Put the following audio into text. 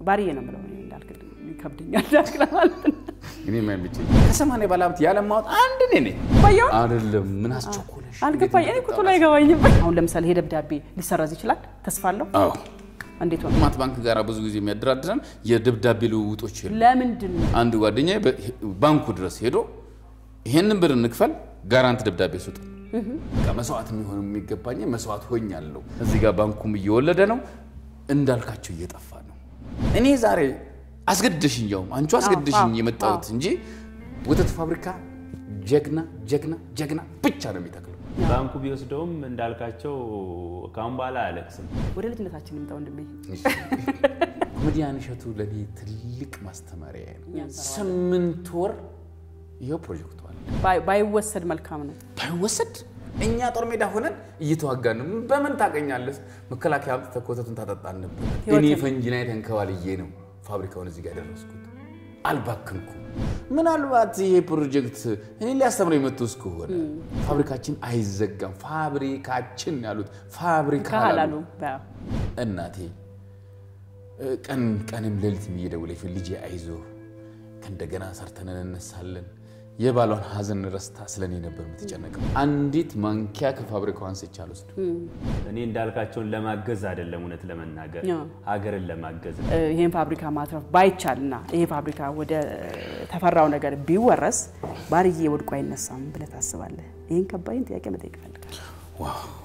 ባርዬ ነው የምለው እኔ እንዳልክ ይከብደኛል እንዳልክ ለማለት ነው። እኔ የማይመቸኝ ከሰማንያ ባለሀብት ያለማወጥ አንድ እኔ ነኝ ባየው አይደለም። ምን አስቸኮለሽ? አልገባኝ። እኔ ቁጥሩ ላይ አይገባኝም። አሁን ለምሳሌ ይሄ ደብዳቤ ሊሰረዝ ይችላል። ተስፋ አለው። አዎ እንዴት ሆነ? ልማት ባንክ ጋር ብዙ ጊዜ የሚያደራድረን የደብዳቤ ልውውጦች የሉ። ለምንድን ነው አንድ ጓደኛ ባንኩ ድረስ ሄዶ ይሄንን ብር እንክፈል ጋራንት ደብዳቤ ስጡ በቃ መስዋዕት የሚሆን የሚገባኝ መስዋዕት ሆኛለሁ። እዚህ ጋር ባንኩም እየወለደ ነው፣ እንዳልካቸው እየጠፋ ነው። እኔ ዛሬ አስገድደሽኝ ያውም አንቺ አስገድደሽኝ አዎ፣ የመጣሁት እንጂ ወተት ፋብሪካ ጀግና ጀግና ጀግና ብቻ ነው የሚተክለው። ባንኩ ቢወስደውም እንዳልካቸው ካሁን በኋላ አያለቅስም። ወደ ልጅነታችን ይምጣ ወንድሜ። ኮሜዲያን እሸቱ ለእኔ ትልቅ ማስተማሪያ ነው። ስምንት ወር ይኸው ፕሮጀክቱ አለ። ባይ- ባይወሰድ መልካም ነው። ባይወሰድ እኛ ጦር ሜዳ ሆነን እየተዋጋን ነው። በምን ታገኛለህ? መከላከያ አምጥተህ ኮተቱን ታጠጣን ነበር። እኔ ፈንጂ ላይ ተንከባልዬ ነው ፋብሪካውን እዚህ ጋር ያደረስኩት። አልባክንኩም። ምናልባት ይሄ ፕሮጀክት እኔ ሊያስተምረው የመጡ እስከሆነ ፋብሪካችን አይዘጋም። ፋብሪካችን ያሉት ፋብሪካ ካላሉ አላሉ። እናቴ እ፣ ቀን ቀንም ሌሊትም እየደወለች ልጄ አይዞህ ከእንደገና ሰርተን እንነሳለን። የባሏን ሀዘን ረስታ ስለኔ ነበር የምትጨነቀው። አንዲት ማንኪያ ከፋብሪካው አንስቼ አልወስድም። እኔ እንዳልካቸውን ለማገዝ አይደለም፣ እውነት ለመናገር አዎ። ሀገርን ለማገዝ እ፣ ይህን ፋብሪካ ማትረፍ ባይቻልና ይሄ ፋብሪካ ወደ ተፈራው ነገር ቢወረስ ባርዬ ወድቆ አይነሳም ብለህ ታስባለህ? ይህን ከባይን ጥያቄ መጠየቅ እፈልጋለሁ። ዋው